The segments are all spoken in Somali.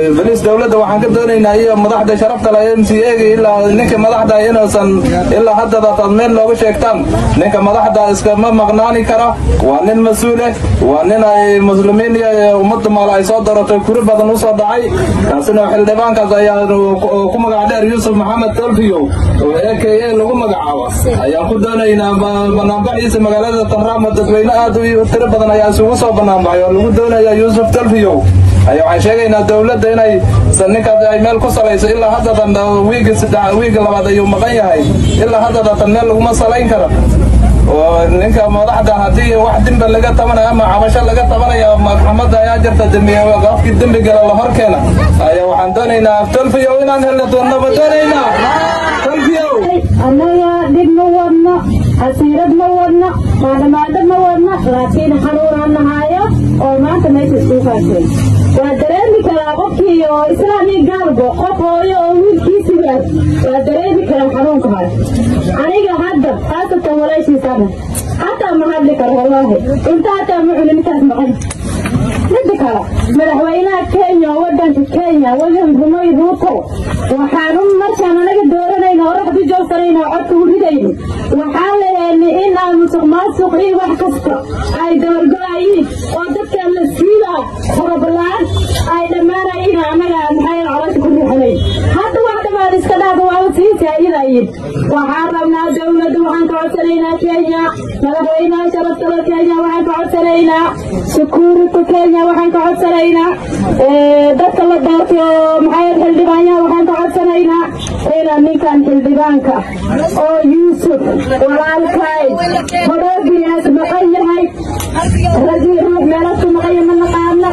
boliis dowladda waxaan ka doonaynaa iyo madaxda sharafta leh m c a ilaa ninka madaxda inuusan ilaa haddada taad meel nooga sheegtaan ninka madaxda iskama maqnaani kara waa nin mas-uuleh waa nin ay muslimiin iyo ummadda maal ay soo daratay kuri badan usoo dhacay kaasina xildhibaankaas ayaa ku magac dheer yuusuf maxamed tolfiyo oo a k a lagu magacaabo ayaan ku doonaynaa banaanbaxiisa magaalada tanraamo dadweyne aad u tiro badan ayaa isugu soo banaanbaxay oo lagu doonaya yuusuf tolfiyo ayaa waxaan sheegaynaa dowladda inay ninkaas ay meel ku salayso ilaa haddatan wiigi saddex wiigi labaad ayuu maqan yahay ilaa haddadatan meel laguma salayn karo oo ninka madaxda haddii wax dembi laga tabanayo ama cabasho laga tabanayo maxkamadda ayaa jirta dembi qofkii dembi gala la horkeena ayaa waxaan doonaynaa tolfiyo inaan helno doonnaba doonaynaa tolfiyo annaga dhib ma wadno xasiirad ma wadno maadhamaadho ma wadno laakiin xanuunaan nahaayo oo maanta meesha isku kaashay waa dareemi karaa qofkii oo islaamii gaalbo qof hooyo oo wiilkiisi waad waa dareemi karaa xanuunka hayo aniga hadda khaasatan walaashiisana xataa ma hadli karo wallaahi inta hataa ma cuni ninkaas maqan midda kale madaxweynaha kenya oo wadanka kenya william rumay ruuto waxaanu markaan anaga dooranayna oo raxdu joogsanayna oo codka u ridayno waxaan leeyahay in aan musuq maasuq iyo wax kasta ay gabargo-ayiin oo dadkan la siidaa farabalaan ay dhammaanayiin anaga maxay caloosha ku riixanayn hadda wax dhammaad iska dhaafo waa siisa ayadayin waxaan rabnaa dowladda waxaan ka codsanaynaa kenya madaxweynaha sharaftada kenya waxaan ka codsanaynaa security kenya waxaan ka codsanaynaa dadka la doortay oo maxay xildhibaanyaha waxaan ka codsanaynaa inaan ninkan xildhibaanka oo yuusuf walaalkay hodhoogiyaas maqan yahay ragii ruux meelasu maqan yahay ma naqaana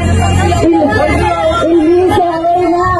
ilmihiisa haweynaha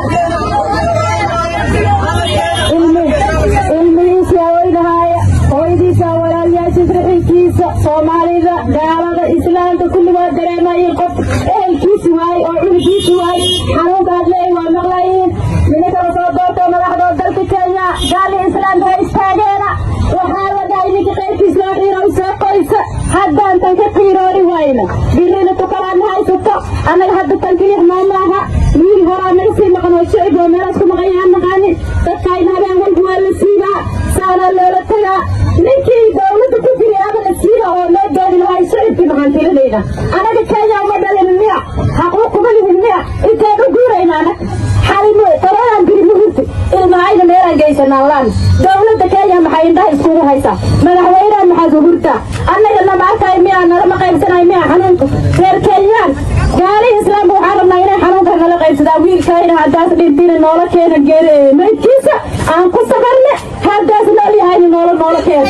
ilmihiisa haweynahaaya hooyadiisa walaalyaashiis rixinkiisa soomaalida gaalada islaamka kulli waa dareemayiin qof ehelkiisi waay oo cunugiisi waay xanuunkaad leey waa maqlayiin nimankala soo doortoo madaxdood dalka kenya gaali islaamka ha istaageena waxaa la dhahay ninka qaybkiis loo xiiro soo qoysa haddaan tan ka qiiroori wayna birina tukalaana haysato annaga hadda tan kilix noo maaha wiil horaa naga sii maqan oo shicib oo meelaas ku maqan yahaan naqaanin dadkayna habeen walba waa la siidaa saanaa loola tagaa ninkii dowladda ku jiray ama la siiba oo loo doodi lahaa shicibkii maxaan tirinayna anaga kenya uma dhalin miya xaquuq kuma lihin miya intaan u guurayna anag xalimo tobanaan biri muhurti ilmahayna meelaan geysanaan laan dowladda kenya maxay indhaha iskugu haysaa madaxweynaha maxaad uhurtaa annaga nama arkay miya nalama qaybsanay miya xanuunka reer kenyaan gaalihi islaamka waxaan rabnaa inay xanuunka nala qaybsadaan wiilkayna haddaas dhintina noola keena geere maydkiisa aan ku sabarne haddaas nool yahayna noola noola keena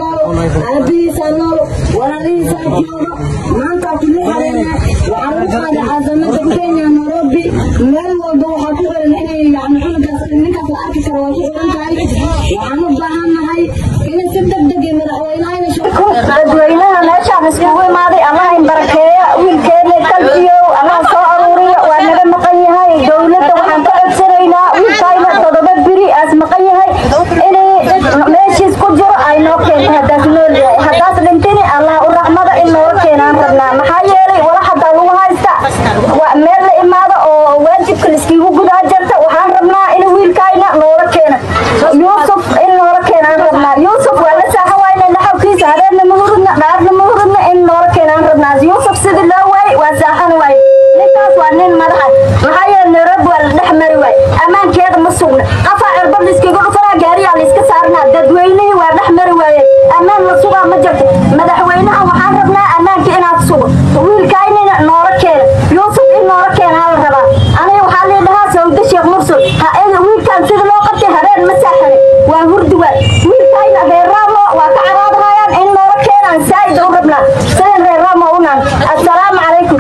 aabihiisa nool walaalihiisa jooga maanta kuma xareene waxaan u qaaday caasimada kenya nairobi meel walba waxaa ku xiran inay yani cunugaas ninkaas la arki karo waa ku xiran tahay waxaan u baahannahay inay si degdeg iyo madaxweynahayna dadweynaha meeshaan iskugu imaaday allahin barakeeya wiilkeena kalbiyow allah soo aruuriya waa naga maqan yahay dowladda waxaan ka codsanaynaa wiilkayna todoba biri aas maqan yahay inay meeshiis ku jiro ay noo keento haddaas nool yahay haddaas dhintini allah u raxmada in nooga keenaan rabnaa maxaa yeelay wala haddaa lagu haysta waa meel la imaado oo waajibka laiskiigu gudaa jarta waxaan rabnaa in wiilkayna noola keena yuusuf in noola keenaan rabnaa yuusuf waa la saaxa wayna naxawkiisa hareerna ma hurudna dhaarna ma hurudna in noola keenaan rabnaa yuusuf sidii loo waayey waa saaxan waaye ninkaas waa nin madaxa maxaa yeele nairobi waa la dhex mari waaye ammaankeeda ma sugna qafaa cirbad laiskiga dhufanaa gaariyaa laiska saarnaa dadweynihii waa dhex mari waaye ammaan la sugaa ma jirto madaxweynaha waxaan rabnaa ammaanka inaad sugo wiilkaynina noola keena yuusuf in noola keena hala rabaa aniga waxaa lii dhahaa sawda sheekh mursul ha ega wiilkaan sida loo qabtay habeen ma saaxane waa hurdi waay wiilkayna reer raamo waa ka caraadahayaan in noola keenaan saa'id u rabnaa sidan reer raamo unaan assalaamu calaykum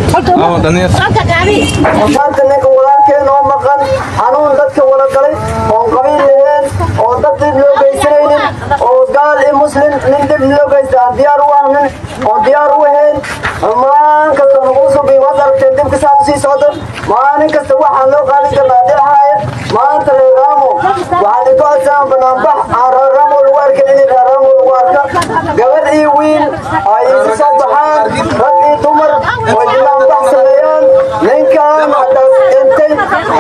maanta ninka walaalkeen oo maqan xanuun dadka wada galay oon qabiil laheen oo dad dib loo geysanaynin oo gaal iyo muslim nin dib loo geysta aan diyaar u ahnin oon diyaar u ahayn maalin kasta nagu subi waad aragteen dibka saa usii socdo maalin kasta waxaan loo qaadin karnaa dhexaaya maanta reer raamo waxaan idin codsanaa banaanbax aan reer raamo lagu arkin in reer raamo lagu arka gabadh iyo wiil ay isu soo baxaan rag iyo dumar way banaanbax sameeyaan ninkan haddaas dhintay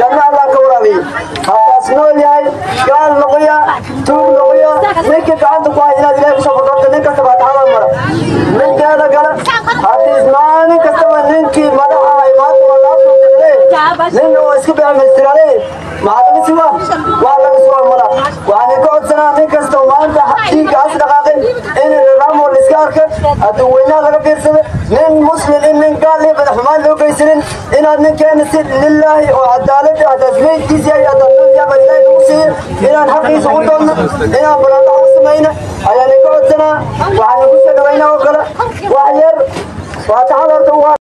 ninka gacanta ku hay inaad ilaahay kusoo fadhoorta nin kasta faataxada mara ninkeeda kale haddii maalin kastaba ninkii madaxa hay maanta waa laabtoo nin oo iska beemistirale maxaa laga sugaa waa laga sugaa mala waxaan ka codsanaa nin kasta oo maanta dhiigga as dhaqaaqay in ramo la iska arka haddii weynaa laga fiirsada nin muslim in nin gaal iyo madaxumaan loo geysanin inaad ninkeena si lilaahi oo cadaalad haddaad meydkiisa yahay haddaad dunyaba ilaahi lagu siiyo inaan xaqiisa u doonno inaan banaanbax u samayna ayaan ka codsanaa waxaan ku soo dhawaynaa oo kale wax yar faataxada horta